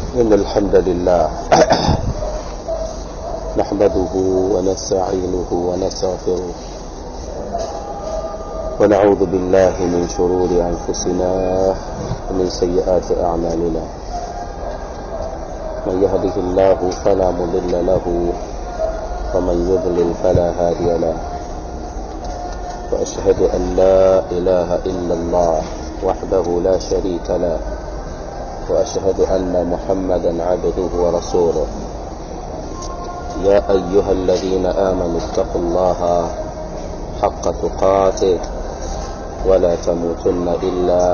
إن الحمد لله نحمده ونستعينه ونستغفره ونعوذ بالله من شرور أنفسنا ومن سيئات أعمالنا من يهده الله فلا مضل له ومن يضلل فلا هادي له وأشهد أن لا إله إلا الله وحده لا شريك له وأشهد أن محمدا عبده ورسوله يا أيها الذين آمنوا اتقوا الله حق تقاته ولا تموتن إلا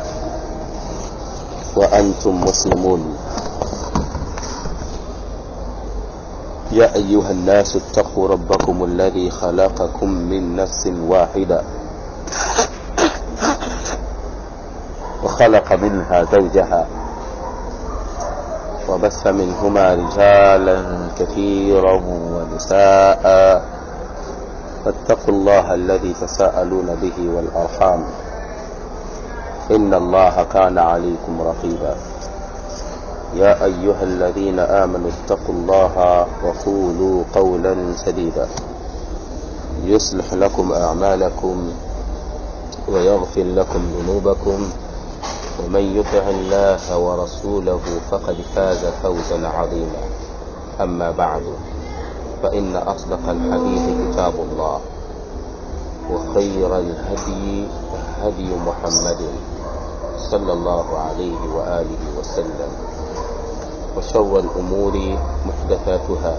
وأنتم مسلمون يا أيها الناس اتقوا ربكم الذي خلقكم من نفس واحدة وخلق منها زوجها وبث منهما رجالا كثيرا ونساء فاتقوا الله الذي تساءلون به والأرحام إن الله كان عليكم رقيبا يا أيها الذين آمنوا اتقوا الله وقولوا قولا سديدا يصلح لكم أعمالكم ويغفر لكم ذنوبكم ومن يطع الله ورسوله فقد فاز فوزا عظيما أما بعد فإن أصدق الحديث كتاب الله وخير الهدي هدي محمد صلى الله عليه وآله وسلم وشر الأمور محدثاتها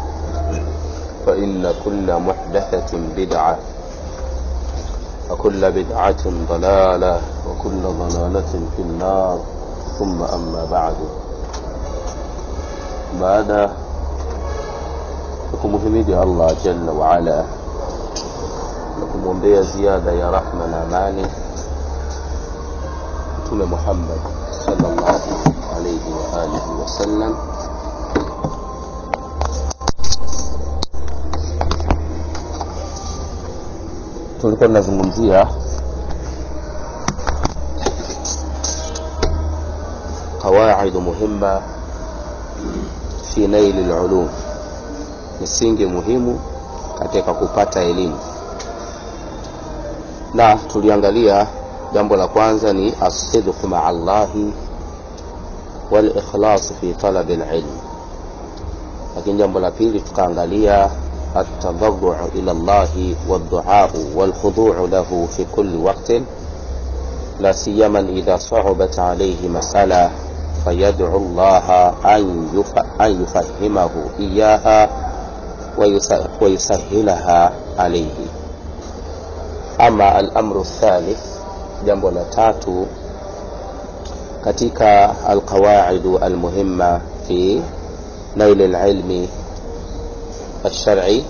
فإن كل محدثة بدعة وكل بدعة ضلالة وكل ضلالة في النار ثم أما بعد بعد kumhimidi Allah jalla waala na kumwombea ziada ya rahma na amani Mtume Muhammad sallallahu alayhi wa alihi wasallam. Tulikuwa tunazungumzia qawaid muhimma fi naili lulum, misingi muhimu katika kupata elimu, na tuliangalia jambo la kwanza ni asidqu maa Allahi wal ikhlas fi talab alilm, lakini jambo la pili tukaangalia التضرع إلى الله والدعاء والخضوع له في كل وقت لا سيما إذا صعبت عليه مسألة فيدعو الله أن يفهمه إياها ويسهلها عليه أما الأمر الثالث jambo la tatu katika alqawaidu almuhimma fi nail alilmi الشرعي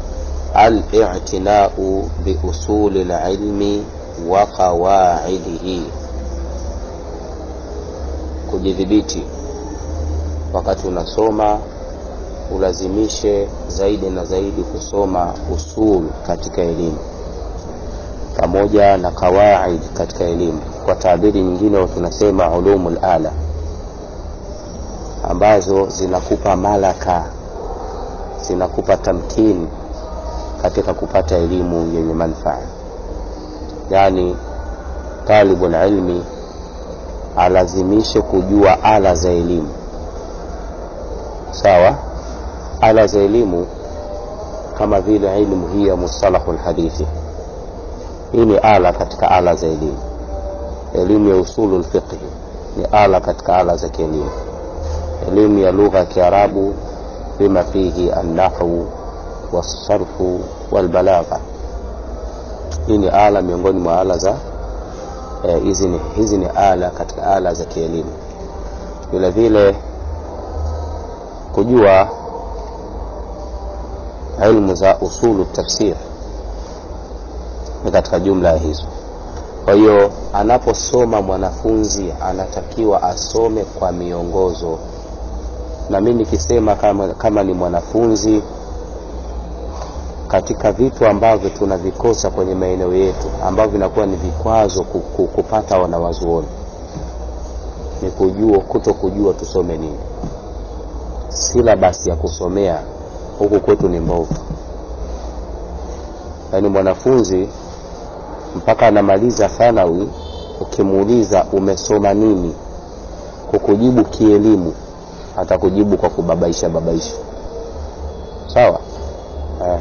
الاعتناء بأصول العلم وقواعده kujidhibiti wakati unasoma ulazimishe zaidi na zaidi kusoma usul katika elimu pamoja na kawaid katika elimu kwa taabiri nyingine tunasema ulumul ala ambazo zinakupa malaka zinakupa tamkini katika kupata elimu yenye manufaa yaani talibul ilmi alazimishe kujua ala za elimu sawa ala za elimu kama vile ilmu hii ya mustalahu lhadithi hii ni ala katika ala za elimu elimu ya usulu lfiqhi ni ala katika ala za kielimu elimu ya lugha ya kiarabu bima fihi annahwu wasarfu walbalagha hii ni ala miongoni mwa ala za hizi eh, ni, hizi ni ala katika ala za kielimu vile vile kujua ilmu za usulu tafsir ni katika jumla ya hizo kwa hiyo anaposoma mwanafunzi anatakiwa asome kwa miongozo na mi nikisema kama, kama ni mwanafunzi katika vitu ambavyo tunavikosa kwenye maeneo yetu ambavyo vinakuwa ni vikwazo kupata wanawazuoni ni kujua kuto kujua tusome nini silabasi ya kusomea huku kwetu ni mbovu yaani mwanafunzi mpaka anamaliza thanawi ukimuuliza umesoma nini kukujibu kielimu atakujibu kwa kubabaisha babaisha sawa eh.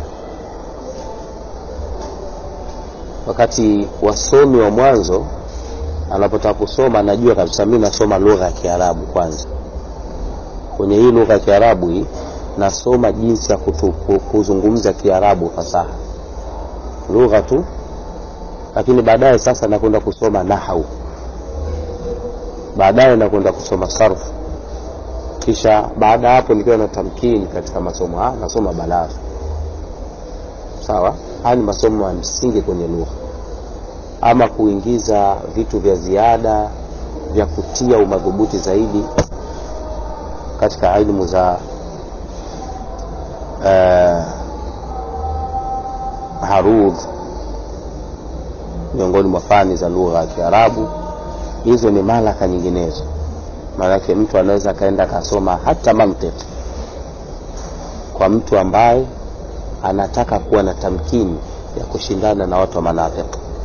wakati wasomi wa mwanzo anapotaka kusoma anajua kabisa mi nasoma lugha ya kiarabu kwanza kwenye hii lugha ya kiarabu hii nasoma jinsi ya kutu, kuzungumza kiarabu fasaha lugha tu lakini baadaye sasa nakwenda kusoma nahau baadaye nakwenda kusoma sarfu kisha baada ya hapo nikiwa na tamkini katika masomo haya nasoma balagha sawa haya ni masomo ya msingi kwenye lugha ama kuingiza vitu vya ziada vya kutia umadhubuti zaidi katika ilmu za uh, harudh miongoni mwa fani za lugha ya kiarabu hizo ni malaka nyinginezo maanake mtu anaweza akaenda akasoma hata mantiki kwa mtu ambaye anataka kuwa na tamkini ya kushindana na watu wa manatiq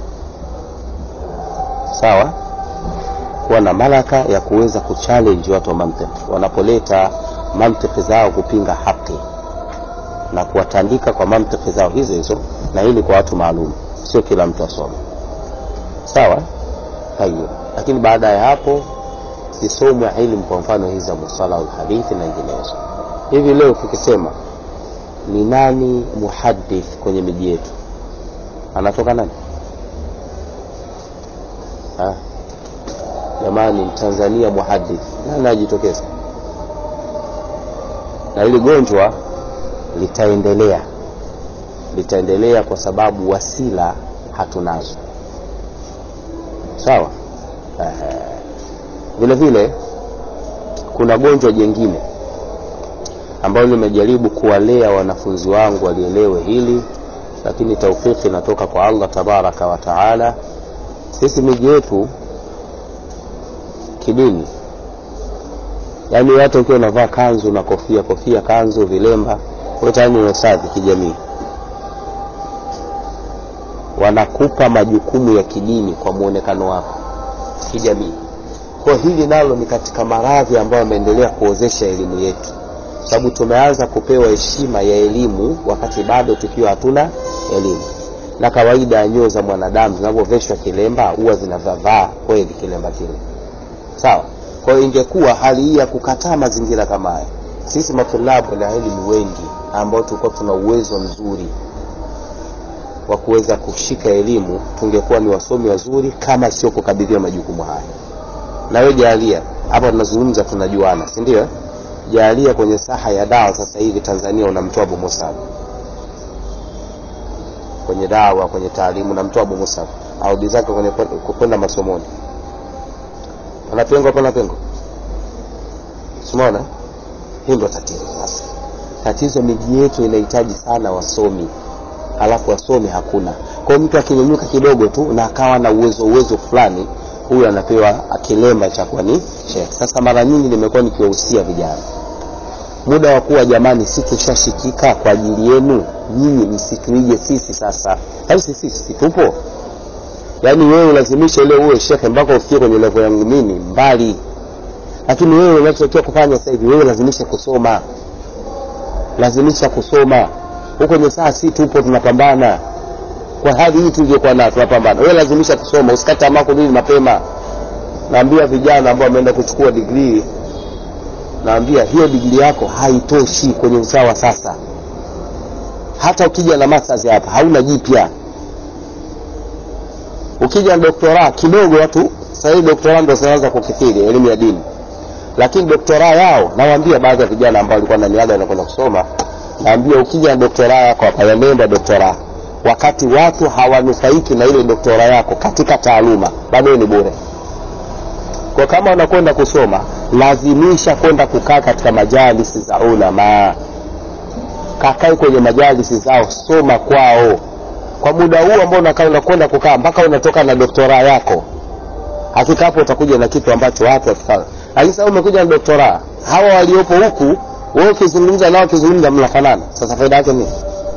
sawa kuwa na malaka ya kuweza kuchallenge watu wa mantiki wanapoleta mantiki zao kupinga haki na kuwatandika kwa mantiki zao hizo hizo na hili kwa watu maalum sio kila mtu asome sawa hayo lakini baada ya hapo zisomwe ilmu kwa mfano hizi za musalahu lhadithi na nyinginezo hivi leo tukisema ni nani muhadith kwenye miji yetu anatoka nani ha? jamani mtanzania muhadith nani ajitokeza na hili gonjwa litaendelea litaendelea kwa sababu wasila hatunazo sawa Ehe. vile vile kuna gonjwa jengine ambalo nimejaribu kuwalea wanafunzi wangu walielewe hili lakini taufiki inatoka kwa allah tabaraka wa taala sisi miji yetu kidini yaani hata ukiwa unavaa kanzu na kofia kofia kanzu vilemba tayari ni usafi kijamii wanakupa majukumu ya kidini kwa muonekano wako kijamii kwa hili nalo ni katika maradhi ambayo yameendelea kuozesha elimu yetu sababu tumeanza kupewa heshima ya elimu wakati bado tukiwa hatuna elimu na kawaida ya nyoo za mwanadamu zinavyoveshwa kilemba huwa zinavavaa kweli kilemba kile sawa kwa hiyo ingekuwa hali hii ya kukataa mazingira kama haya sisi matulabu la elimu wengi ambao tulikuwa tuna uwezo mzuri wa kuweza kushika elimu tungekuwa ni wasomi wazuri kama sio kukabidhiwa majukumu haya na wewe jaalia hapa tunazungumza tunajuana si ndio jaalia kwenye saha ya dawa sasa hivi tanzania unamtoa abu musab kwenye dawa kwenye taalimu unamtoa abu musab audi zake kwenye kwenda masomoni pana pengo pana pengo simona hii ndo tatizo sasa tatizo miji yetu inahitaji sana wasomi halafu wasomi hakuna kwao mtu akinyanyuka kidogo tu na akawa na uwezo uwezo fulani huyu anapewa kilemba cha kuwa ni shekh sasa mara nyingi nimekuwa nikiwahusia vijana muda wa kuwa jamani si tushashikika kwa ajili yenu nyinyi msituige sisi sasa basi sisi tupo yaani wewe ulazimisha ile uwe shekhe mpaka ufikie kwenye levo yangu mimi mbali lakini wewe unachotakiwa kufanya sasa hivi wewe lazimisha kusoma lazimisha kusoma huko kwenye saa si tupo tunapambana kwa hali hii tuliokuwa nayo tunapambana wewe lazimisha kusoma usikate tamaa kurudi mapema naambia vijana ambao wameenda kuchukua digrii naambia hiyo digrii yako haitoshi kwenye usawa sasa hata ukija na masters hapa hauna jipya ukija na doktora kidogo watu sahii doktora ndo zinaanza kukithiri elimu ya dini lakini doktora yao nawaambia baadhi ya vijana ambao walikuwa naniaga wanakwenda kusoma naambia ukija na doktora yako hapa yameenda doktora wakati watu hawanufaiki na ile doktora yako katika taaluma bado ni bure kwa kama unakwenda kusoma lazimisha kwenda kukaa katika majalisi za ulama kakae kwenye majalisi zao soma kwao kwa muda huu ambao unakaa unakwenda kukaa mpaka unatoka na doktora yako hakika hapo utakuja na kitu ambacho watu wakifanya lakini sasa umekuja na doktora hawa waliopo huku wewe ukizungumza nao ukizungumza mnafanana sasa faida yake nini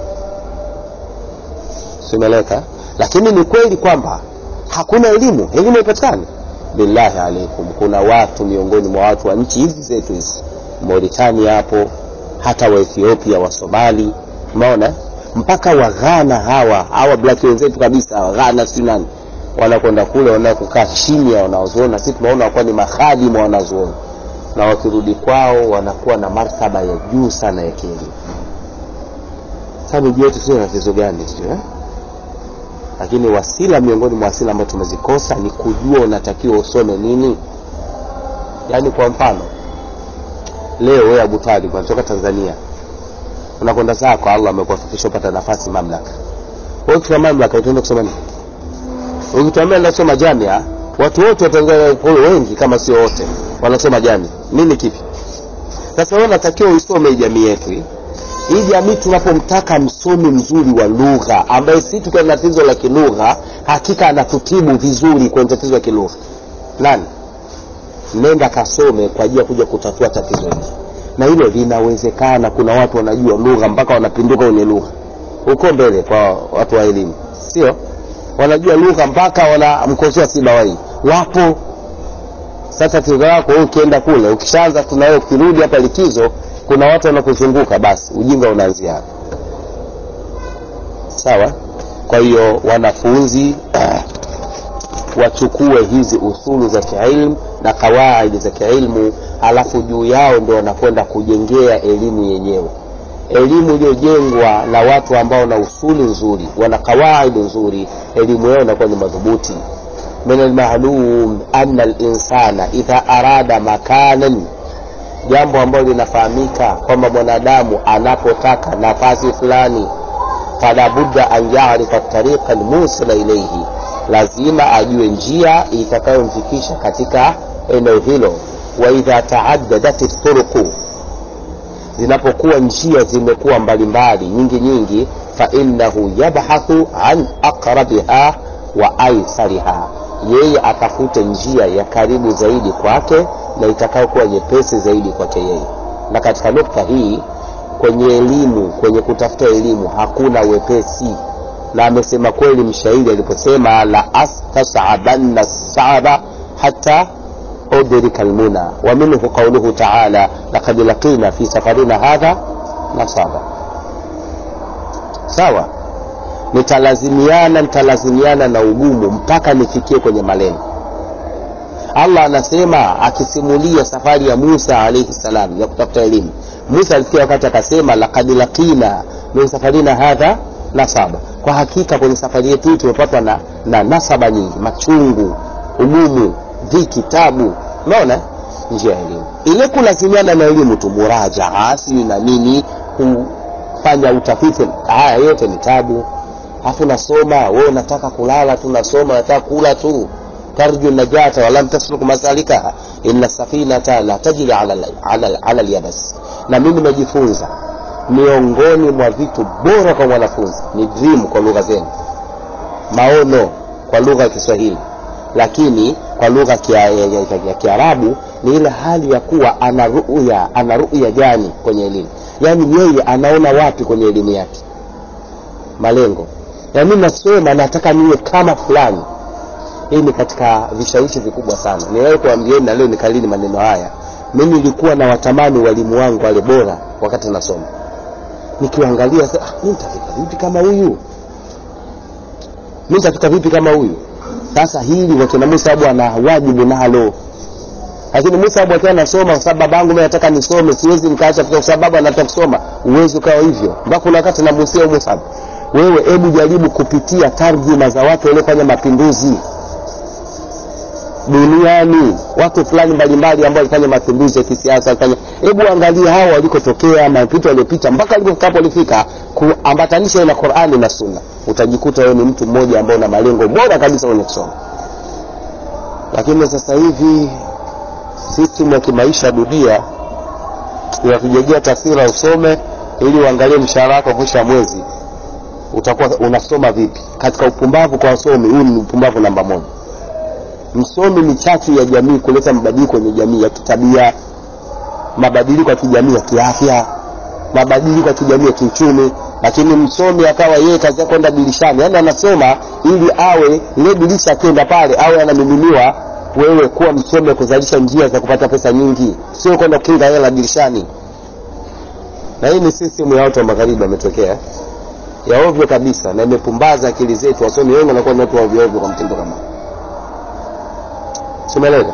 simeleka lakini ni kweli kwamba hakuna elimu elimu haipatikani billahi alaikum kuna watu miongoni mwa watu wa nchi hizi zetu hizi mauritania hapo hata wa ethiopia wa somali umeona mpaka wa ghana hawa hawa black wenzetu kabisa wa ghana si nani wanakwenda kule wanaenda kukaa chini ya wanaozuoni si tunaona wakuwa ni mahadimu wa wanazuoni na wakirudi kwao wanakuwa na martaba ya juu sana ya kielimu sasa miji yetu sio tatizo gani sio eh? lakini wasila miongoni mwa wasila ambayo tumezikosa ni kujua unatakiwa usome nini yaani kwa mfano leo wewe Abu Talib unatoka Tanzania unakwenda zako Allah amekuwafikisha upata nafasi mamlaka wewe kwa mamlaka utaenda kusoma nini ukituambia nasoma jamia watu wote wa Tanzania wengi kama sio wote wanasoma jamia nini kipi sasa wewe unatakiwa usome jamii yetu hii hii jamii tunapomtaka msomi mzuri wa lugha ambaye si tukiwa na tatizo la kilugha hakika anatutibu vizuri kwenye tatizo la kilugha nani nenda kasome kwa ajili ya kuja kutatua tatizo hili na hilo linawezekana kuna watu wanajua lugha mpaka wanapinduka kwenye lugha huko mbele kwa watu wa elimu sio wanajua lugha mpaka wanamkosoa sibawai wapo sasa tatizo lako wewe ukienda kule ukishaanza tunawe ukirudi hapa likizo kuna watu wanakuzunguka basi ujinga unaanzia hapo sawa kwa hiyo wanafunzi wachukue hizi usulu za kiilmu na kawaidi za kiilmu alafu juu yao ndio wanakwenda kujengea elimu yenyewe elimu iliyojengwa na watu ambao na usuli nzuri wana kawaidi nzuri elimu yao inakuwa ni madhubuti min almalum ana linsana idha arada makanan jambo ambalo linafahamika kwamba mwanadamu anapotaka nafasi fulani fala budda an yarifa tariqa almusila ilaihi lazima ajue njia itakayomfikisha katika eneo hilo wa idha taaddadat turuqu zinapokuwa njia zimekuwa mbalimbali nyingi nyingi fainahu yabhathu an aqrabiha wa aisariha yeye atafute njia ya karibu zaidi kwake na itakayokuwa nyepesi zaidi kwake yeye na katika nukta hii kwenye elimu kwenye kutafuta elimu hakuna wepesi na amesema kweli mshairi aliposema la astasabanna saba hata udrika lmuna wa minhu qauluhu taala lakad laqina fi safarina hadha nasaba sawa nitalazimiana nitalazimiana na ugumu mpaka nifikie kwenye malengo allah anasema akisimulia safari ya musa alaihi salam ya kutafuta elimu musa alifikia wakati akasema lakad laqina min safarina hadha nasaba kwa hakika kwenye safari yetu hii tumepatwa na, na nasaba nyingi machungu ugumu dhiki tabu unaona njia ya elimu ile kulazimiana na elimu tu murajaa sijui na nini kufanya utafiti haya yote ni tabu afu nasoma we unataka kulala tu nasoma unataka kula tu tarju najata walam tasluk masalikaha ina safinata la tajri ala, ala, ala lyabas na mimi nimejifunza miongoni mwa vitu bora kwa mwanafunzi ni dream kwa lugha zenu maono kwa lugha ya kiswahili lakini kwa lugha ya kiarabu ni ile hali ya kuwa ana ruya ana ruya gani kwenye elimu yaani yeye anaona wapi kwenye elimu yake malengo na mimi nasema nataka niwe kama fulani hii ni katika vishawishi vikubwa sana niwahi kuambieni na leo nikalini maneno haya mimi nilikuwa na watamani walimu wangu wale bora wakati nasoma nikiwaangalia ah, mi nitafika vipi kama huyu mi nitafika vipi kama huyu sasa hili wakina musa abu ana wajibu nalo lakini musa abu akiwa anasoma kwa sababu babangu mi nataka nisome siwezi nikaacha kwa sababu anataka kusoma uwezi ukawa hivyo mpaka kuna wakati namusia musa abu wewe hebu jaribu kupitia tarjuma za watu waliofanya mapinduzi duniani watu fulani mbalimbali ambao walifanya mapinduzi ya kisiasa walifanya hebu angalia hao walikotokea mapito waliopita mpaka walipofika hapo walifika kuambatanisha na qurani na sunna utajikuta wewe ni mtu mmoja ambao una malengo bora kabisa kwenye kusoma lakini sasa hivi system ya kimaisha dunia inatujegea taswira usome ili uangalie mshahara wako mwisho wa mwezi utakuwa unasoma vipi katika upumbavu kwa wasomi huu ni upumbavu namba moja msomi ni chachu ya jamii kuleta mabadiliko kwenye jamii ya kitabia mabadiliko ya kijamii ya kiafya mabadiliko ya kijamii ya kiuchumi lakini msomi akawa yeye kazi yake kwenda dirishani yaani anasoma ili awe ile dirisha akienda pale awe anamiminiwa wewe kuwa msomi wa kuzalisha njia za kupata pesa nyingi sio kwenda kukinga hela dirishani na hii ni system ya watu wa magharibi wametokea ya ovyo kabisa na imepumbaza akili zetu wasomi wengi wanakuwa ni watu wa ovyo ovyo kwa mtindo kama simeleka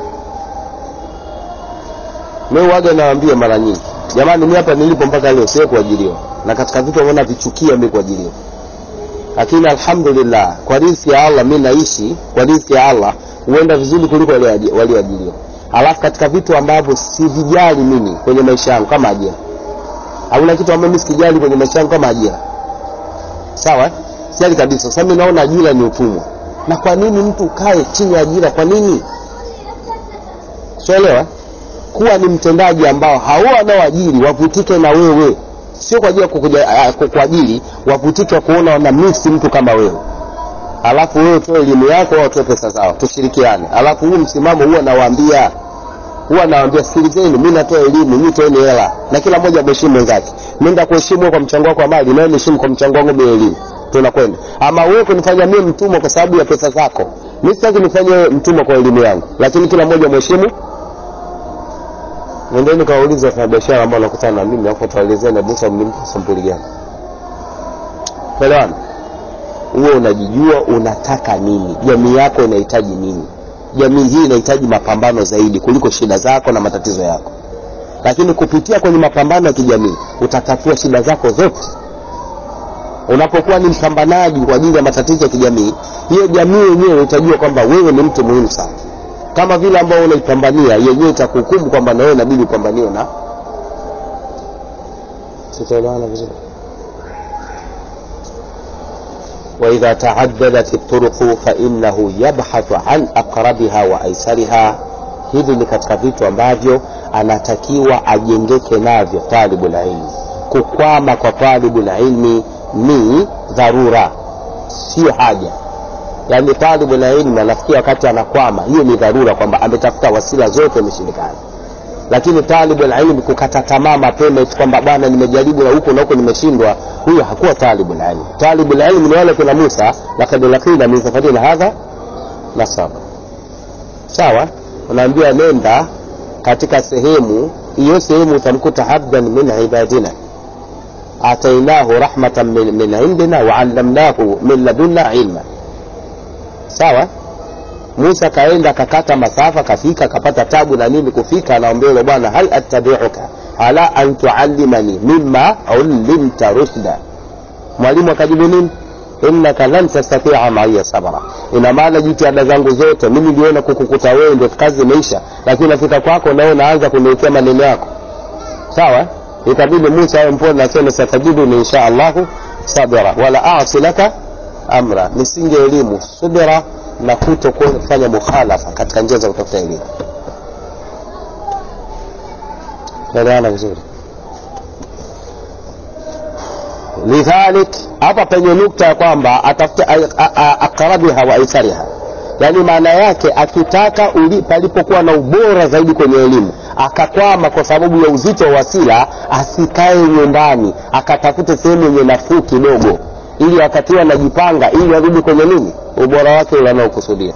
mi waga nawaambia mara nyingi jamani mi hapa nilipo mpaka leo sie kuajiriwa na katika vitu ambavyo navichukia mi kuajiriwa lakini alhamdulillah kwa riziki ya allah mi naishi kwa riziki ya allah huenda vizuri kuliko walioajiriwa alafu katika vitu ambavyo sivijali mimi kwenye maisha yangu kama ajira hakuna kitu ambayo mi sikijali kwenye maisha yangu kama ajira sawa eh? sijali kabisa sasa mi naona ajira ni utumwa na kwa nini mtu ukae chini ya ajira kwa nini sielewa kuwa ni mtendaji ambao hao wanaoajiri wavutike na wewe sio kwa ajili ya kukuajiri wavutike kuona wana misi mtu kama wewe alafu wewe utoe elimu yako au utoe pesa zao tushirikiane alafu huu msimamo huwa nawaambia huwa nawaambia sikilizeni mi natoa elimu mi toeni hela na kila mmoja mheshimu mwenzake nenda kuheshimu kwa mchango wako wa mali nawe niheshimu kwa mchango wangu bila elimu tunakwenda ama wewe kunifanya mie mtumwa kwa sababu ya pesa zako mi sitaki nifanye mtumwa kwa elimu yangu lakini kila mmoja mheshimu nendeni kawauliza wafanyabiashara ambao wanakutana na mimi afu tuwaelezeni busa mlimpa sampuli gani elewana huwe unajijua unataka nini jamii yako inahitaji nini jamii hii inahitaji mapambano zaidi kuliko shida zako na matatizo yako lakini kupitia kwenye mapambano ya kijamii utatatua shida zako zote unapokuwa ni mpambanaji kwa ajili ya matatizo ya kijamii hiyo jamii yenyewe itajua kwamba wewe ni mtu muhimu sana kama vile ambao unaipambania yenyewe itakuhukumu kwamba na wewe inabidi upambaniwe na sitaelewana vizuri وإذا تعددت الطرق فإنه يبحث عن أقربها وأيسرها hivi ni katika vitu ambavyo anatakiwa ajengeke navyo talibu lilmi kukwama kwa talibu lilmi ni dharura sio haja yaani talibu lilmi anafikia wakati anakwama hiyo ni dharura kwamba ametafuta wasila zote imeshindikana lakini talibu lilmi kukata tamaa mapema eti kwamba bwana nimejaribu na huko na huko nimeshindwa huyo hakuwa talibu lilmi talibu lilmi ni wale kuna musa lakad lakina min safarina hadha nasaba sawa unaambia nenda katika sehemu hiyo sehemu utamkuta abdan min ibadina atainahu rahmatan min, min indina waallamnahu min ladunna ilma sawa musa kaenda akakata masafa kafika akapata tabu na nini kufika anaambia yule bwana hal attabiuka ala an tuallimani mima ulimta rushda mwalimu akajibu nini innaka lan tastatia maiya sabra ina maana jitihada zangu zote mimi niliona kukukuta wewe ndio kazi imeisha lakini nafika kwako nawe unaanza kuniwekea maneno yako sawa itabidi musa awe mpole nasema satajiduni insha allahu sabira wala asi laka amra misingi ya elimu subira na kuto kufanya mukhalafa katika njia za kutafuta elimu naelewana vizuri lidhalik hapa penye nukta ya kwamba atafute aqrabiha wa aisariha yaani maana yake akitaka palipokuwa na ubora zaidi kwenye elimu akakwama kwa sababu ya uzito wa wasila asikae nyumbani akatafute sehemu yenye nafuu kidogo ili wakati anajipanga ili arudi kwenye nini ubora wake ule anaokusudia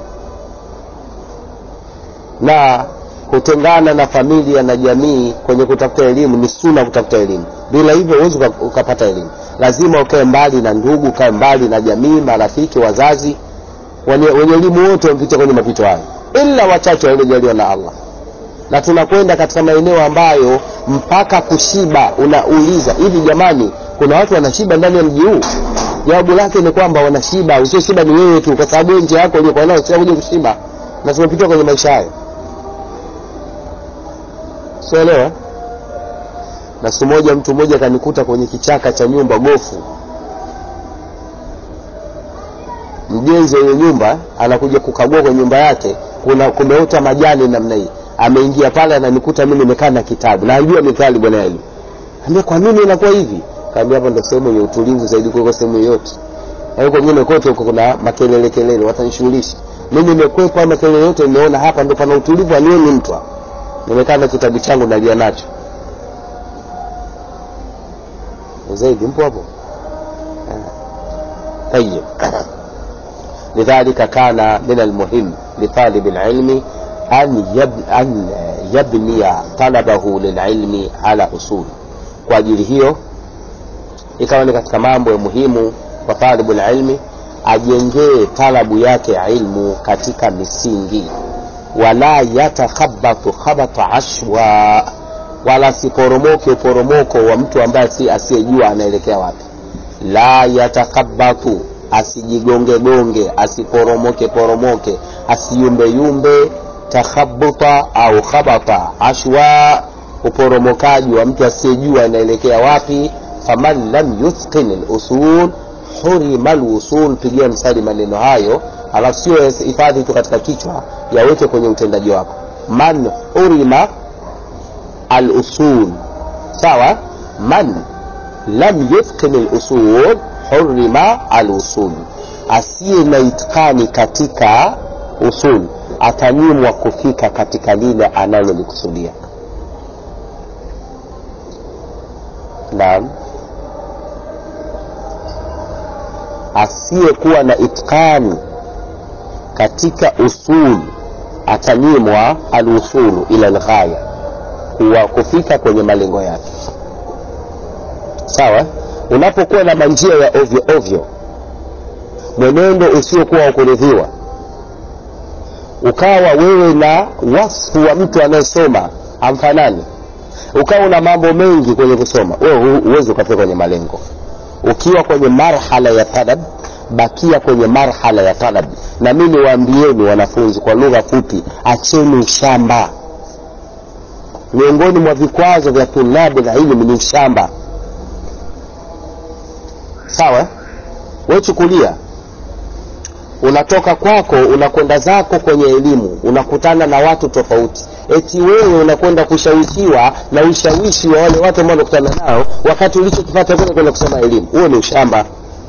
na kutengana na familia na jamii kwenye kutafuta elimu ni suna kutafuta elimu bila hivyo huwezi ukapata elimu lazima ukae mbali na ndugu ukae mbali na jamii marafiki wazazi wenye elimu wote wamepitia kwenye mapito hayo ila wachache waliojaliwa na allah na tunakwenda katika maeneo ambayo mpaka kushiba unauliza hivi jamani kuna watu wanashiba ndani ya mji huu jawabu lake ni kwamba wanashiba usioshiba ni wewe tu kwa sababu nje yako uliokuwa nao sio kuja kushiba na tumepitia kwenye maisha hayo sielewa na siku moja mtu mmoja akanikuta kwenye kichaka cha nyumba gofu mjenzi wenye nyumba anakuja kukagua kwenye nyumba yake kuna kumeota majani namna hii ameingia pale ananikuta mi nimekaa na kitabu najua mithali bwana eli ambia kwa nini inakuwa hivi kaambia hapo ndo sehemu yenye utulivu zaidi kuliko sehemu yoyote na huko kwingine kote huko kuna makelele kelele watanishughulisha mi nimekwepa ama kelele yote nimeona hapa ndo pana utulivu anioni mtu hapa nimekaa na kitabu changu nalia nacho zaidi mpo hapo طيب لذلك كان من المهم لطالب العلم أن, يب... أن يبني طلبه للعلم على أصول kwa ajili hiyo ikawa ni katika mambo ya muhimu kwa talibu lilmi ajengee talabu yake ya ilmu katika misingi wala yatakhabatu khabata ashwa wala siporomoke uporomoko wa mtu ambaye si asiyejua anaelekea wapi la yatakhabatu asijigongegonge asiporomoke poromoke asiyumbeyumbe takhabuta au khabata ashwa uporomokaji wa mtu asiyejua anaelekea wapi faman lam yuthqin lusul hurima lusul pigia msali maneno hayo alafu sio hifadhi tu katika kichwa yaweke kwenye utendaji wako man hurima alusul sawa man lam yuthqin lusul hurima alusul asiye na itkani katika usul atanyimwa kufika katika lile analolikusudia naam asiyekuwa na itkani katika usul atanyimwa alusulu ila lghaya kuwa kufika kwenye malengo yake sawa unapokuwa na manjia ya ovyo ovyo mwenendo usiokuwa wa kuridhiwa ukawa wewe na wasfu wa mtu anayesoma amfanani ukawa una mambo mengi kwenye kusoma wewe huwezi ukafika kwenye malengo ukiwa kwenye marhala ya talab bakia kwenye marhala ya talab na mi niwaambieni wanafunzi kwa lugha fupi acheni ushamba miongoni mwa vikwazo vya tulabu la ilmu ni ushamba sawa wechukulia unatoka kwako unakwenda zako kwenye elimu unakutana na watu tofauti eti wewe unakwenda kushawishiwa na ushawishi wa wale watu ambao unakutana nao wakati ulichokipata kule kwenda kusoma elimu huo ni ushamba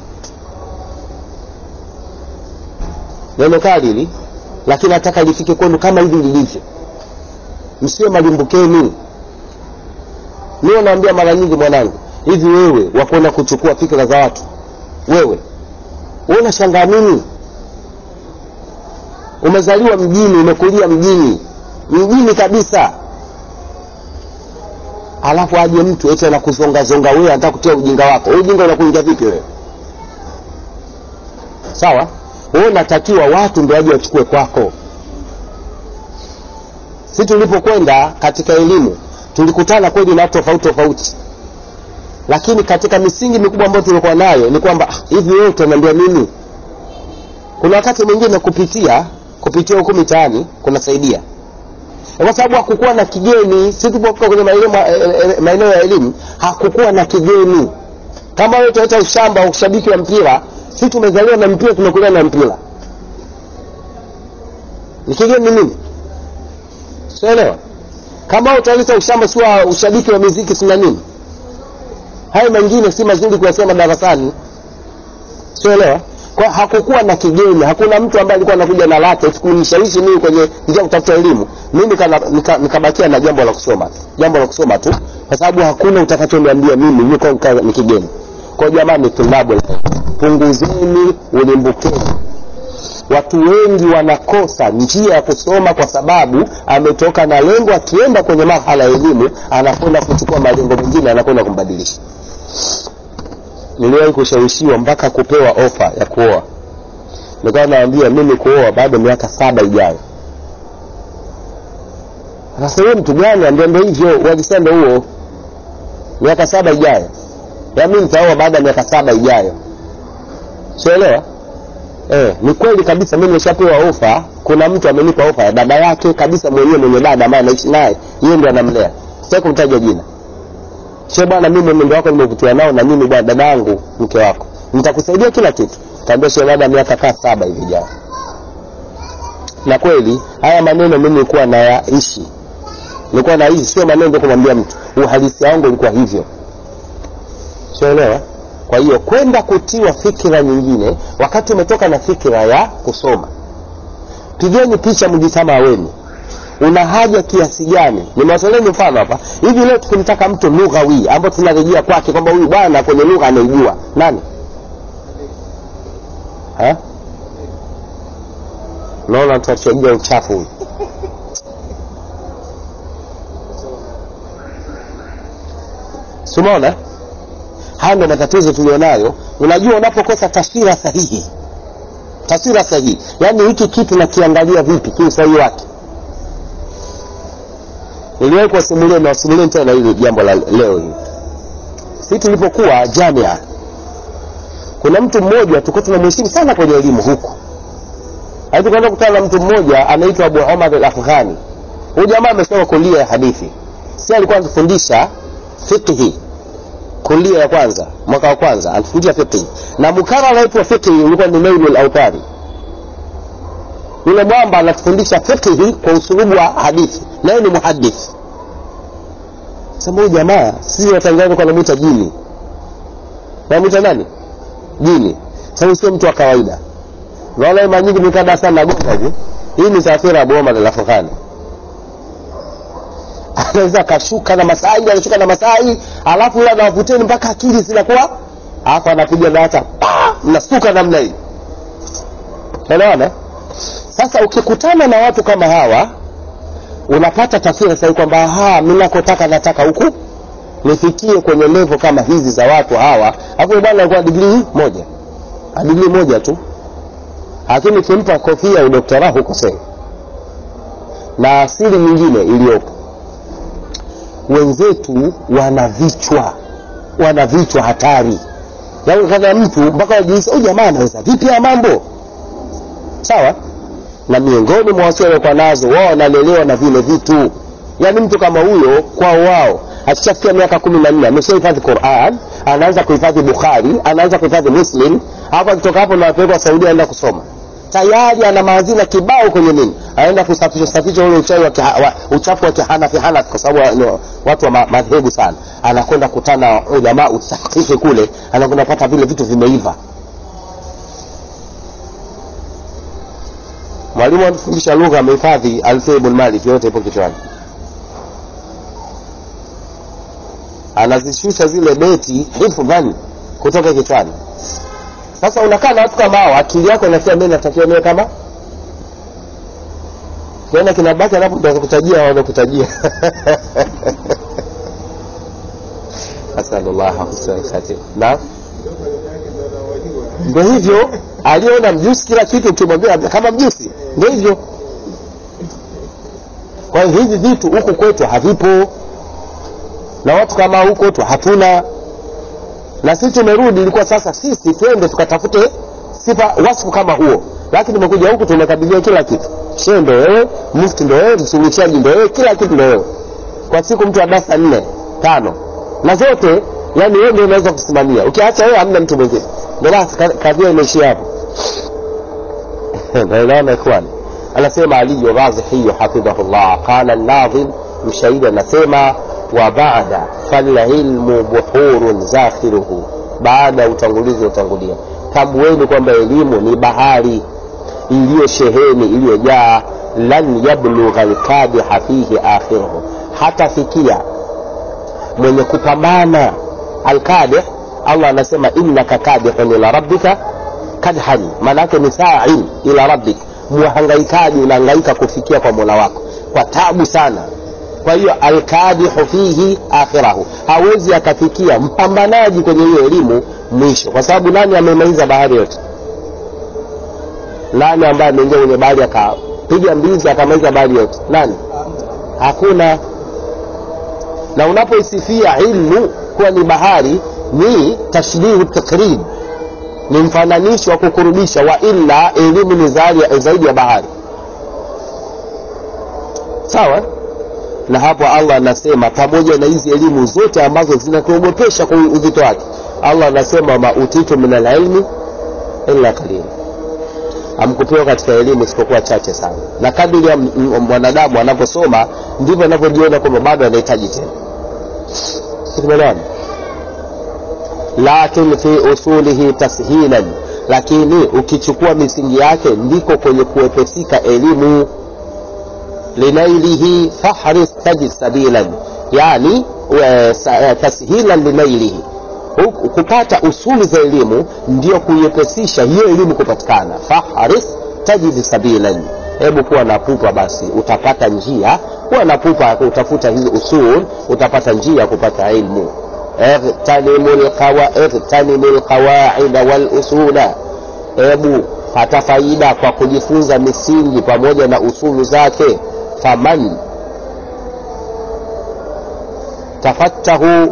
neno kali hili lakini nataka lifike kwenu kama hivi lilivyo msiwe malimbukeni niwe naambia mara nyingi mwanangu hivi wewe wakwenda kuchukua fikra za watu wewe wewe unashangaa nini umezaliwa mjini umekulia mjini mjini kabisa alafu aje mtu eti anakuzongazonga wewe anataka kutia ujinga wako wewe ujinga unakuingia vipi wewe sawa wewe unatakiwa watu ndio waje wachukue kwako si tulipokwenda katika elimu tulikutana kweli na watu tofauti tofauti lakini katika misingi mikubwa ambayo tulikuwa nayo ni kwamba hivi wewe utaniambia mimi kuna wakati mwingine kupitia kupitia huku mitaani kunasaidia kwa sababu hakukuwa na kigeni si tupofika kwenye maeneo ya elimu hakukuwa na kigeni kama wewe utaleta ushamba wa ushabiki wa mpira si tumezaliwa na mpira tumekulia na mpira ni kigeni nini sielewa kama utaleta ushamba si wa ushabiki wa miziki sina nini hayo mengine si mazuri kuyasema darasani sielewa kwa hakukuwa na kigeni hakuna mtu ambaye alikuwa anakuja na lake kunishawishi mimi kwenye njia kutafuta elimu mimi nikabakia nika, nika na jambo la kusoma jambo la kusoma tu kwa sababu hakuna utakachoniambia mimi niko ni kigeni kwa jamani tulabu punguzeni ulimbukeni watu wengi wanakosa njia ya kusoma kwa sababu ametoka na lengo akienda kwenye mahala ya elimu anakwenda kuchukua malengo mengine anakwenda kumbadilisha niliwahi kushawishiwa mpaka kupewa ofa ya kuoa nikawa naambia mimi kuoa bado miaka saba ijayo sasa huyo mtu gani ambia ndo hivyo uagisendo huo miaka saba ijayo ya mi nitaoa baada ya miaka saba ijayo sielewa eh, ni kweli kabisa mi nimeshapewa ofa kuna mtu amenipa ofa ya dada yake kabisa mwenyewe mwenye dada ambaye anaishi naye yeye ndo anamlea sitaki kumtaja jina she bwana mimi mwenendo wako nimevutiwa nao na mimi bwana dada yangu mke wako nitakusaidia kila kitu kaambia she labda miaka kaa saba hivi jao na kweli haya maneno mimi nilikuwa nayaishi nilikuwa naishi sio maneno ndio kumwambia mtu uhalisia wangu ulikuwa hivyo sielewa kwa hiyo kwenda kutiwa fikira nyingine wakati umetoka na fikira ya kusoma pigeni picha mjitamaa wenu una haja kiasi gani nimewatoleni mfano hapa hivi leo tukimtaka mtu lughawi ambao tunarejea kwake kwamba huyu bwana kwenye lugha anaijua nani Ha? naona tutachajia uchafu huyu simaona haya ndo matatizo tulionayo unajua unapokosa taswira sahihi taswira sahihi yaani hiki kitu nakiangalia vipi kiusahihi wake niliwahi kuwasimulia nawasimulia tena hili jambo la leo hii si tulipokuwa jamia kuna mtu mmoja tulikuwa tunamheshimu sana kwenye elimu huku tukaenda kukutana na mtu mmoja anaitwa abu omar al afghani huyu jamaa amesoma kulia ya hadithi si alikuwa anatufundisha fiqhi kulia ya kwanza mwaka wa kwanza anatufundisha fiqhi na mukarara wetu wa fiqhi ulikuwa ni nailu lautari yule mwamba anatufundisha fiqhi kwa usulubu wa hadithi naye ni muhadith sema huyu jamaa sisi watanzania kwa namwita jini namwita nani jini sasa sio mtu wa kawaida naona mara nyingi nikaa darasa nagonga hivi hii ni safira ya boma la Afghani anaweza akashuka na masai anashuka na masai alafu yule anawavuteni mpaka akili zinakuwa alafu anapiga data mnastuka namna hii unaona sasa ukikutana na watu kama hawa unapata taswira sahihi kwamba aha mimi nakotaka nataka huku nifikie kwenye levo kama hizi za watu hawa hapo bwana alikuwa digrii moja digrii moja tu lakini ukimpa kofia udoktora hukosei na asili nyingine iliyopo wenzetu wana vichwa wana vichwa hatari yaani kana mtu mpaka wajihisi huyu jamaa anaweza vipi ya mambo sawa na miongoni mwa wasi waliokuwa nazo wao wanalelewa na vile vitu yaani mtu kama huyo kwao wao akishafikia miaka kumi na nne ameshahifadhi quran anaanza kuhifadhi bukhari anaanza kuhifadhi muslim hapo akitoka hapo ndo apelekwa saudia aenda kusoma tayari ana maazina kibao kwenye nini aenda kusafisha safisha ule uchawi wa, kiha, wa uchafu wa kihanafi hanafi kwa sababu no, watu wa ma, madhehebu sana anakwenda kutana ujamaa usahihi kule anakwenda kupata vile vitu vimeiva mwalimu anafundisha lugha amehifadhi alfia ibn malik yote ipo kichwani anazishusha zile beti hifdhan kutoka kichwani sasa unakaa na watu kama hao akili yako inasema mimi natakiwa niwe kama kiona kinabaki alafu ndo kutajia wanakutajia asallallahu husnul khatim naam ndo hivyo aliona mjusi kila kitu ukimwambia kama mjusi ndo hivyo kwa hiyo hivi vitu huku kwetu havipo na watu kama huko kwetu hatuna na sisi tumerudi ilikuwa sasa sisi twende tukatafute sifa wasifu kama huo lakini tumekuja huku tumekabilia kila kitu shehe ndo wewe mufti ndo wewe msuluhishaji ndo wewe kila kitu ndo wewe kwa siku mtu wa darasa nne tano na zote yani wewe ndio unaweza kusimamia ukiacha wewe hamna mtu mwingine ndio kadhia imeishia hapo naelewana ikhwani anasema aliyu razihiyu hafidhahullah qala nadhim mshahidi anasema wa baada falilmu buhurun zakhiruhu baada ya utangulizi utangulia tambueni kwamba elimu ni bahari iliyosheheni iliyojaa lan yablugha lkadiha fihi akhiruhu hatafikia mwenye kupambana alkadih allah anasema innaka kadihun ila rabbika kadhan maana yake ni sain ila rabbik mhangaikaji unahangaika kufikia kwa mola wako kwa tabu sana kwa hiyo alkadihu fihi akhirahu hawezi akafikia mpambanaji kwenye hiyo elimu mwisho kwa sababu nani amemaliza bahari yote nani ambaye ameingia kwenye bahari akapiga mbizi akamaliza bahari yote nani hakuna na unapoisifia ilmu kuwa ni bahari ni tashbihu takrib ni mfananisho wa kukurubisha wa illa elimu ni zaidi ya bahari sawa na hapo allah anasema pamoja na hizi elimu zote ambazo zinatuogopesha kwa uzito wake allah anasema mautitu min alilmi illa qalila amkupewa katika elimu isipokuwa chache sana na kadiri ya mwanadamu anaposoma ndivyo anavyojiona kwamba bado anahitaji tena tumeelewana lakin fi usulihi tashilan lakini ukichukua misingi yake ndiko kwenye kuwepesika elimu linailihi fahris tajid sabilan yani e, sa, e, tashilan linailihi kupata usuli za elimu ndio kuiepesisha hiyo elimu kupatikana fahris tajid sabilan hebu kuwa na pupa basi utapata njia kuwa na pupa utafuta hizi usul utapata njia ya kupata ilmu igtanimu lqawaida walusula hebu pata faida kwa kujifunza misingi pamoja na usulu zake faman tafattahu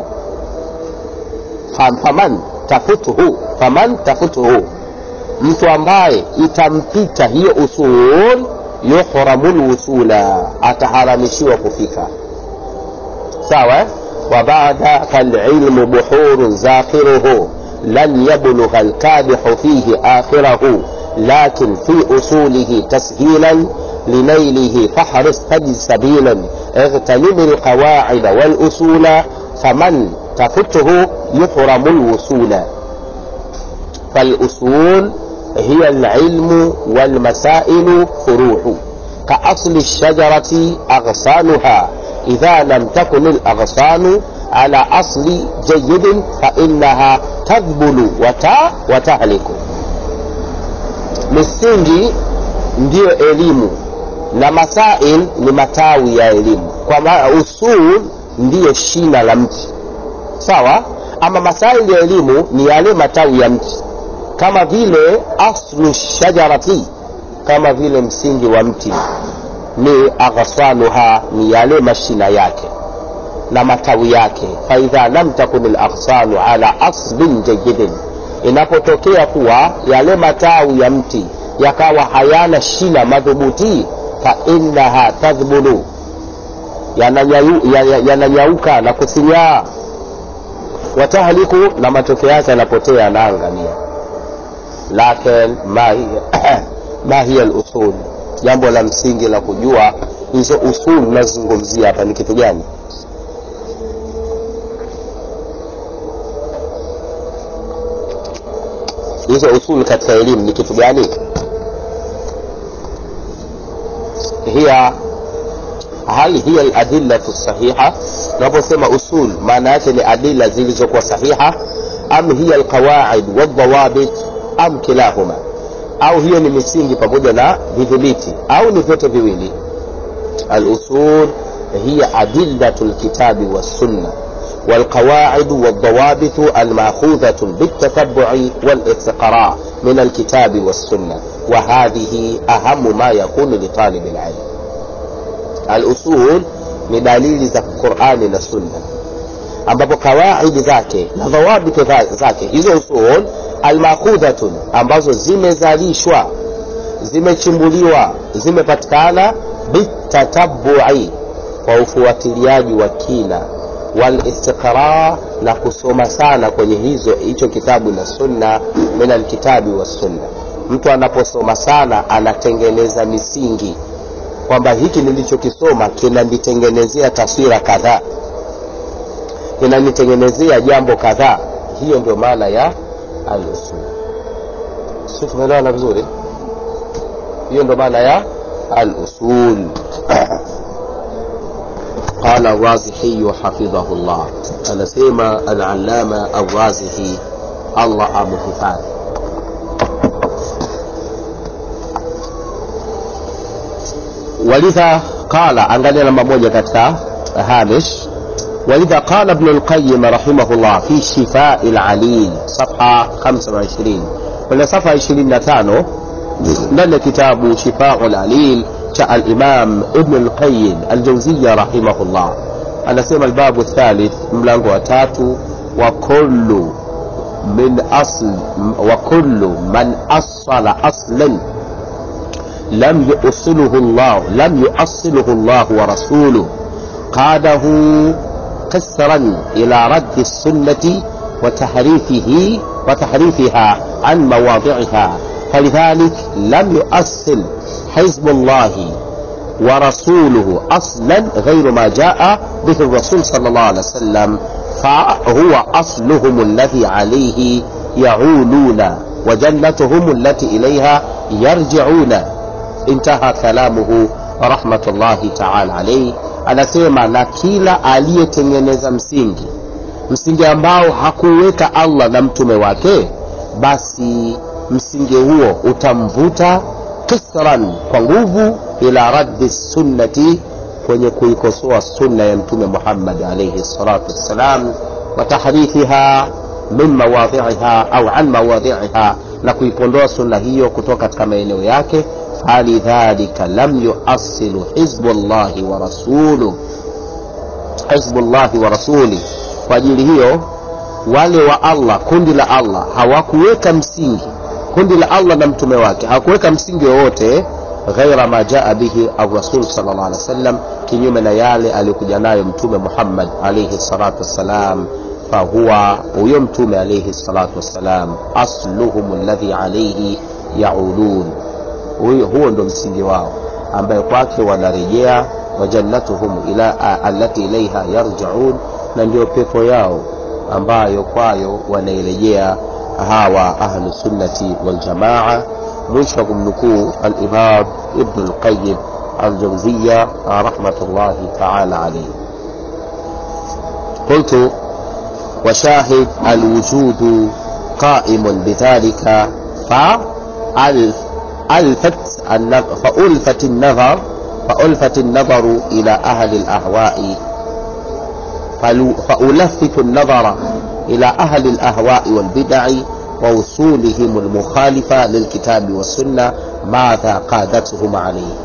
faman tafutuhu faman tafutuhu mtu ambaye itampita hiyo usul yuhramu lwusula ataharamishiwa kufika sawa وبعد فالعلم بحور زاخره لن يبلغ الكادح فيه آخره لكن في أصوله تسهيلا لنيله فاحرص تجد سبيلا اغتنم القواعد والأصول فمن تفته يحرم الوصول فالأصول هي العلم والمسائل فروع كأصل الشجرة أغصانها إذا لم تكن الأغصان على أصل جيد فإنها تذبل وتا وتهلك misingi ndiyo elimu na masail ni matawi ya elimu kwa maana usul ndiyo shina la mti sawa ama masaili ya elimu ni yale matawi ya mti kama vile aslu shajarati kama vile msingi wa mti ni aghsanuha ni yale mashina yake na matawi yake faidha lam takun laghsanu ala aslin jayidin inapotokea kuwa yale matawi ya mti yakawa hayana shina madhubuti fainaha tadhbulu yananyauka yana na kusinyaa watahliku na matokeo yake yanapotea yanaangamia lakin ma hiya lusul jambo la msingi la kujua hizo usul nazungumzia hapa ni kitu gani hizo usul katika elimu ni kitu gani hiya hal hiya aladillatu sahiha unaposema usul maana yake ni adila zilizokuwa sahiha am hiya alqawaid waldawabit am kilahuma au hiyo ni misingi pamoja na vidhibiti au ni vyote viwili alusul hiya adillatu lkitabi wassunna والقواعد والضوابط المأخوذة بالتتبع والاستقراء من الكتاب والسنة وهذه أهم ما يكون لطالب العلم الأصول ni dalili za qurani na sunna ambapo kawaidi zake na dhawabiti zake hizo usul almakhudhatun ambazo zimezalishwa zimechimbuliwa zimepatikana bitatabu'i kwa ufuatiliaji wa kina walistiqra na kusoma sana kwenye hizo hicho kitabu na sunna min alkitabi wassunna mtu anaposoma sana anatengeneza misingi kwamba hiki nilichokisoma kinanitengenezea taswira kadhaa kinanitengenezea jambo kadhaa hiyo ndio maana ya alusul si tumeelewana vizuri hiyo ndio maana ya alusul قال الرازحي حفظه الله أنا سيما العلامة الرازحي الله أبو حفاظ ولذا قال angalia namba moja katika hamish ولذا قال ابن القيم رحمه الله في شفاء العليل صفحة 25 ولا صفحة 25 ndani كتاب شفاء العليل cha al-Imam Ibn al-Qayyim al-Jawziyya rahimahullah anasema albabu thalith mlango wa tatu wa kullu min asl wa kullu man asala aslan lam yusiluhu Allah lam yusiluhu Allah wa rasuluhu qadahu قسرا إلى رد السنة وتحريفه وتحريفها عن مواضعها فلذلك لم يؤصل حزب الله ورسوله أصلا غير ما جاء به الرسول صلى الله عليه وسلم فهو أصلهم الذي عليه يعولون wa jannatuhum allati ilaiha yarjiuna intaha kalamuhu rahmatullahi taala alaihi anasema na kila aliyetengeneza msingi msingi ambao hakuweka allah na mtume wake basi msingi huo utamvuta kisran kwa nguvu ila raddi sunnati kwenye kuikosoa sunna ya mtume muhammad alaihi salatu wassalam wa tahrifiha min mawadhiiha au an mawadhiiha na kuipondoa sunna hiyo kutoka katika maeneo yake falidhalika lam yuasilu hizbullahi wa rasuluh hizbullahi wa rasuli kwa ajili hiyo wale wa allah kundi la allah hawakuweka msingi kundi la allah na mtume wake hawakuweka msingi wowote ghaira ma jaa bihi arasul sal llah alih wasallam kinyume na yale aliyokuja nayo mtume muhammad alaihi salatu wassalam fahuwa huyo mtume alaihi salatu wassalam asluhum ladhi alaihi yaulun huyo huo ndo msingi wao ambaye kwake wanarejea wajannatuhum ila allati ilaiha yarjiun na ndio pepo yao ambayo kwayo wanairejea hawa ahlu sunnati waljamaa mwisho wa kumnukuu alimam ibnu lqayim aljauziya rahmatullahi taala alaihi قلت وشاهد الوجود قائم بذلك فألف ألفت فألفت النظر فألفت النظر إلى أهل الأهواء فألفت النظر إلى أهل الأهواء والبدع ووصولهم المخالفة للكتاب والسنة ماذا قادتهم عليه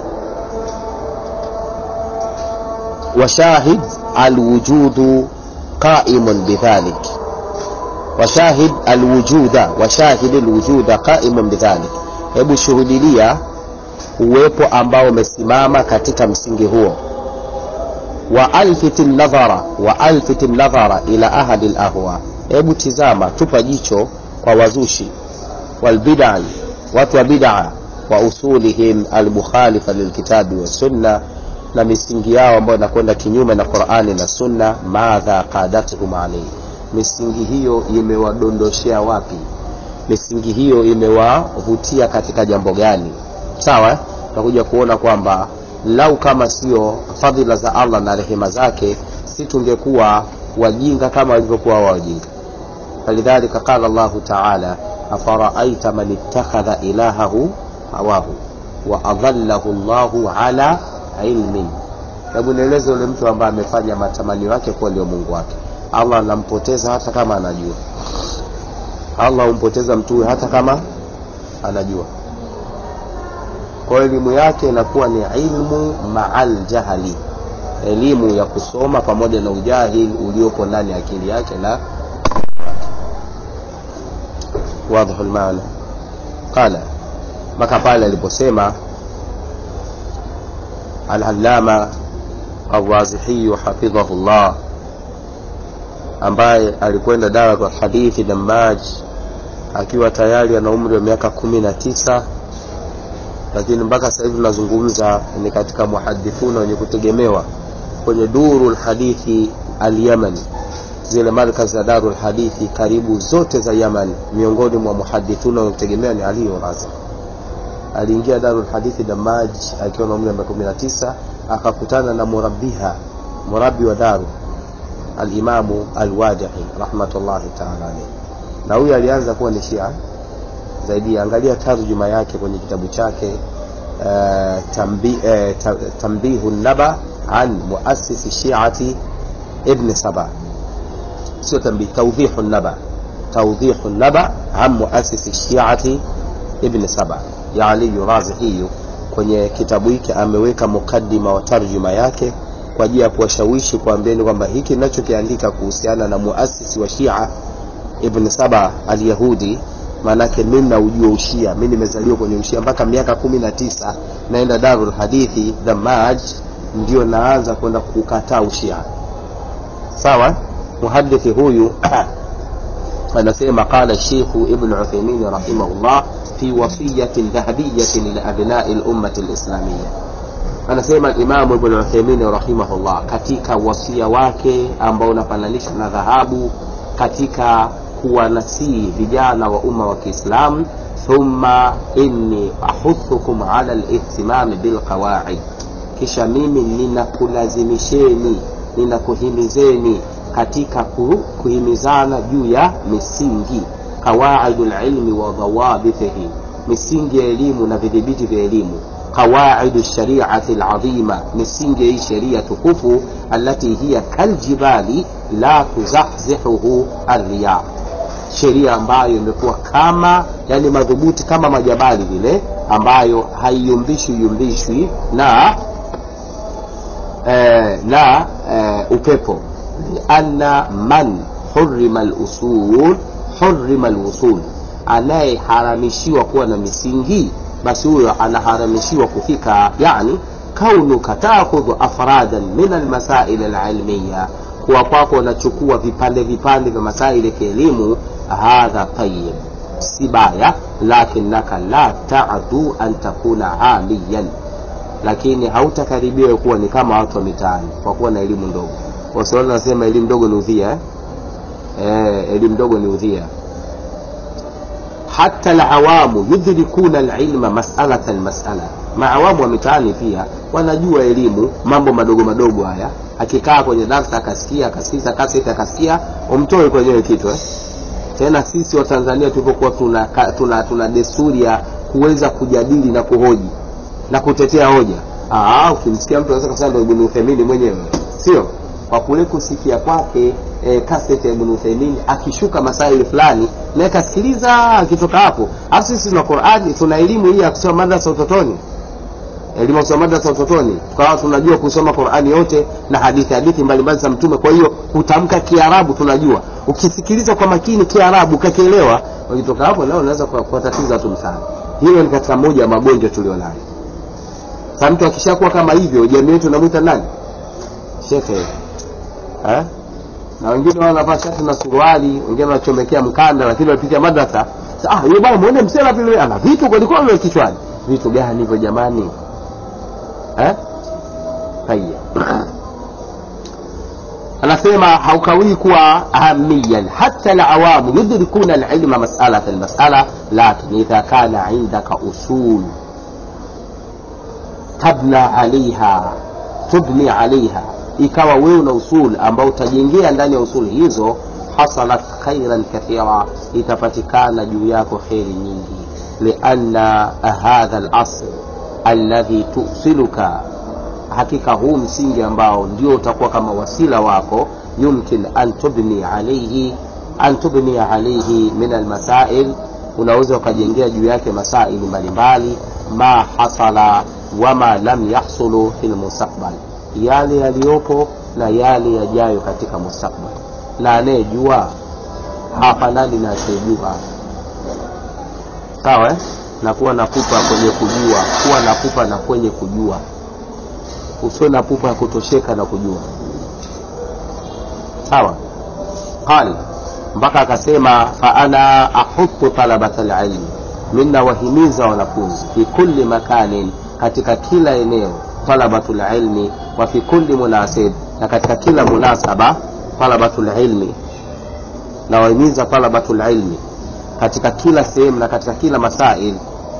وشاهد الوجود قائم بذلك وشاهد الوجود وشاهد الوجود قائم بذلك hebu shuhudilia uwepo ambao umesimama katika msingi huo wa alfiti nadhara wa alfiti nadhara ila ahadi lahwa hebu tizama tupa jicho kwa wazushi walbidai watu wa bidaa wa usulihim almukhalifa lilkitabi wassunna na misingi yao ambayo inakwenda kinyume na qurani na sunna madha qadatuhum alaihi misingi hiyo imewadondoshea wapi misingi hiyo imewavutia katika jambo gani sawa tutakuja kuona kwamba lau kama sio fadhila za allah na rehema zake si tungekuwa wajinga kama walivyokuwa wajinga falidhalika qala llahu taala afaraaita man ittakhadha ilahahu hawahu wa adhallahu llahu ala ilmin hebu nieleze ule mtu ambaye amefanya matamanio yake kuwa ndio mungu wake allah anampoteza hata kama anajua allah humpoteza mtu huyo hata kama anajua kwa elimu yake inakuwa ni ilmu maal jahali elimu ya kusoma pamoja na ujahili uliopo ndani ya akili yake na wadhihu lmaana qala mpaka pale aliposema alalama alwazihiyu hafidhahu llah ambaye alikwenda dawa kwa hadithi damaj akiwa tayari ana umri wa miaka kumi na tisa lakini mpaka sasa hivi tunazungumza ni katika muhadithuna wenye kutegemewa kwenye duru lhadithi alyamani zile markaz za daru lhadithi karibu zote za yaman miongoni mwa muhadithuna wenye kutegemewa ni aliyo razi aliingia daru lhadithi damaj akiwa na umri wa miaka kumi na tisa akakutana na murabiha murabi wa daru alimamu alwadihi rahmatullahi taala alaihi na huyu alianza kuwa ni shia zaidi angalia tarjuma yake kwenye kitabu chake uh, tambi, uh, tambihu naba an muasisi shiati ibni saba sio tambi taudhihu naba taudhihu naba an muasisi shiati ibni saba ya aliyu razihiyu kwenye kitabu hiki ameweka mukaddima wa tarjuma yake kwa ajili ya kuwashawishi kuambieni kwamba hiki ninachokiandika kuhusiana na muasisi wa shia ibn saba alyahudi maanake mimi naujua ushia mi nimezaliwa kwenye ushia mpaka miaka kumi na tisa naenda darul hadithi damaj ndio naanza kwenda kukataa ushia sawa muhadithi huyu anasema qala shekhu ibn uthaimin rahimahullah fi wasiyatin dhahabiyatin liabnai lummati lislamia anasema imamu ibn uthaimin rahimahullah katika wasia wake ambao unafananishwa na dhahabu katika kuwanasihi vijana wa umma wa kiislam thumma inni ahuthukum ala lihtimami bilqawaid kisha mimi ninakulazimisheni ninakuhimizeni katika ku, kuhimizana juu ya misingi qawaidu lilmi wa dhawabithihi misingi ya elimu na vidhibiti vya elimu qawaidu lshariati ladhima misingi ya hii sheria tukufu alati hiya kaljibali la tuzahzihuhu arriyah sheria ambayo imekuwa kama yani madhubuti kama majabali vile ambayo haiyumbishwi yumbishwi na eh, na eh, upepo lianna man hurima lusul hurima lwusul anayeharamishiwa kuwa na misingi basi huyo anaharamishiwa kufika yani kaunuka takhudhu afradan min almasail alilmiya kuwa kwako unachukua vipande vipande vya masaili ya kielimu hadha tayib si baya lakinaka la tadu an takuna amiyan lakini hautakaribiwa kuwa ni kama watu wa mitaani kwa kuwa na elimu ndogo waswahili nasema elimu ndogo ni udhia eh? Eh, elimu ndogo ni udhia hata lawamu yudrikuna lilma masalatan masala maawamu wa mitaani pia wanajua elimu mambo madogo madogo haya akikaa kwenye darsa akasikia akasikiza kaseti akasikia umtoe kwenyewe kitu eh? tena sisi watanzania tulivyokuwa tuna, tuna, tuna desturi ya kuweza kujadili na kuhoji na kutetea hoja Aa, ukimsikia mtu anaweza kusema ndo ibn uthemini mwenyewe sio kwa kule kusikia kwake e, kaseti ya ibn uthemini akishuka masaili fulani naye kasikiliza akitoka hapo alafu sisi tuna qurani tuna elimu hii ya kusoma madrasa utotoni elimu ya kusoma madrasa utotoni tukawa tunajua kusoma qurani yote na hadithi hadithi mbalimbali za mtume kwa hiyo kutamka kiarabu tunajua ukisikiliza kwa makini kiarabu ukakielewa ukitoka hapo nao unaweza kuwatatiza watu msana hilo ni katika moja ya magonjwa tulionayo sa mtu akishakuwa kama hivyo jamii yetu namwita nani shekhe eh? na wengine wanavaa shati na suruali wengine wanachomekea mkanda lakini wanapitia madrasa ah yule bwana muone msela vile ana vitu kwelikweli vile kichwani vitu gani hivyo jamani eh? haya anasema haukawii kuwa ahamiyan hata lawamu yudrikuna lilma masalata lmasala lakin idha kana indaka usul tabna alaiha tubni alaiha ikawa wewe una usul ambao utajengea ndani ya usul hizo hasalat khairan kathira itapatikana juu yako kheri nyingi lianna hadha lasl alladhi tusiluka hakika huu msingi ambao ndio utakuwa kama wasila wako yumkin an tubni alaihi an tubni alaihi min almasail unaweza ukajengea juu yake masaili mbalimbali ma hasala wama lam yahsulu fi lmustakbal yale yaliyopo na yale yajayo katika mustakbal na anayejua hafanani na asiyejua sawa eh? na kuwa na pupa kwenye kujua kuwa na pupa na kwenye kujua usiwe na pupa ya kutosheka na kujua sawa qal mpaka akasema faana ahutu talabata lilmi mina wahimiza wanafunzi fi kulli makanin katika kila eneo talabatu lilmi wa fi kulli munasib na katika kila munasaba talabatu lilmi na wahimiza talabatu lilmi katika kila sehemu na katika kila masail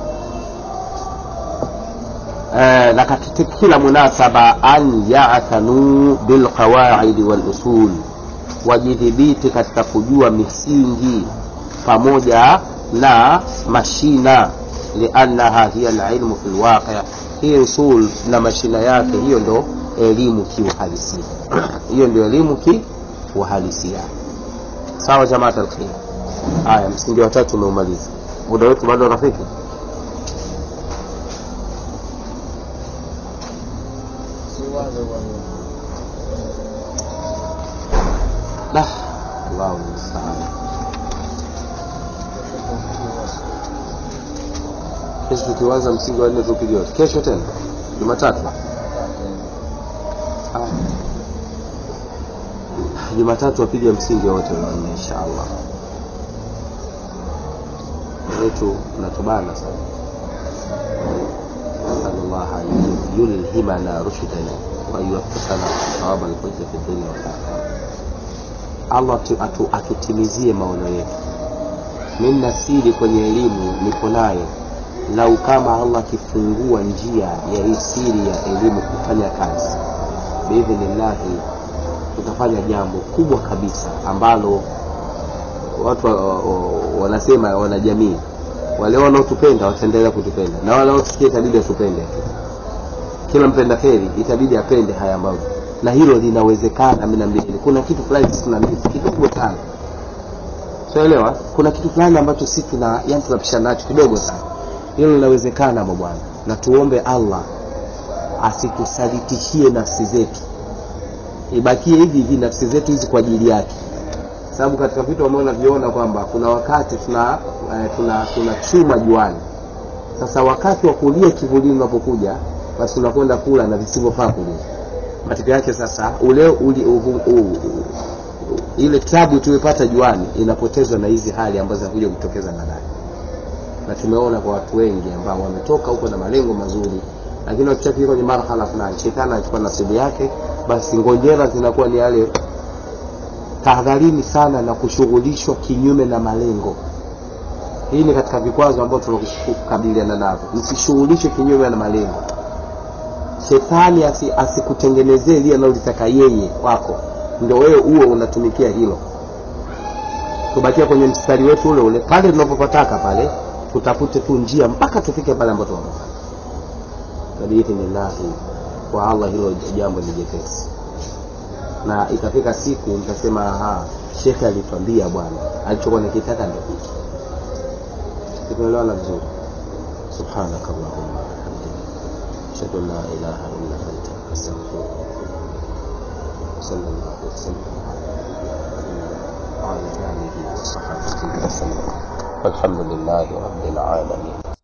eh, na katika kila munasaba an yatanu bilqawaidi walusul wajidhibiti katika kujua misingi pamoja na mashina liannaha hiya lilmu fi lwaqi hii usul na mashina yake hiyo ndo elimu kiuhalisia hiyo ndio elimu kiuhalisia sawa jamaat alkhair haya msingi watatu umeumaliza muda wetu bado rafiki da allahu mustaan kesho tukiwanza msingi wa nne tupige wote kesho tena jumatatu Ah. jumatatu wapige msingi wote wanne insha allah wetu unatubana sana نسأل الله أن يلهمنا رشدنا وأن يوفقنا صواب الحجة في الدنيا والآخرة allah atu, atu, atutimizie maono yetu mimi na siri kwenye elimu niko nayo lau kama allah akifungua njia ya hii siri ya elimu kufanya kazi biidhnillahi tutafanya jambo kubwa kabisa ambalo watu wa- wa- wanasema wanajamii wale wanaotupenda wataendelea kutupenda na wale wanaotusikia itabidi watupende tu kila mpenda kheri itabidi apende haya ambayo na hilo linawezekana mi naambieni kuna kitu fulani sisi tuna miss kidogo sana tunaelewa kuna kitu fulani ambacho sisi tuna yani tunapishana nacho kidogo sana hilo linawezekana mabwana na tuombe allah asitusaditishie nafsi zetu ibakie hivi hivi nafsi zetu hizi kwa ajili yake sababu katika vitu ambavyo naviona kwamba kuna wakati tuna eh, tuna tuna chuma juani sasa wakati wa kulia kivulini unapokuja basi tunakwenda kula na visivyofaa kulia matokeo yake sasa ule uli, u, u, u, ile tabu tuliyopata juani inapotezwa na hizi hali ambazo zinakuja kutokeza baadaye na tumeona kwa watu wengi ambao wametoka huko na malengo mazuri lakini wakishafika kwenye marhala fulani shetani anachukua nasibu yake basi ngonjera zinakuwa ni yale tahadharini sana na kushughulishwa kinyume na malengo hii ni katika vikwazo ambavyo tunakukabiliana navyo msishughulishwe kinyume na malengo shetani asi- asikutengenezee lile analolitaka yeye kwako ndio wewe uwe unatumikia hilo tubakia kwenye mstari wetu ule ule pale tunapopataka pale tutafute tu njia mpaka tufike pale ambapo tunapotaka biidhnillahi kwa allah hilo jambo ni jepesi na ikafika siku nikasema aha shekhe alitwambia bwana alichokuwa nakitaka ndio hiki tumeelewana vizuri subhanaka allahumma wabihamdika ashhadu an la ilaha illa anta astaghfiruka wa atubu ilaik sallallahu wasallam ala nabiyyina وعلى آله وصحبه وسلم والحمد لله رب العالمين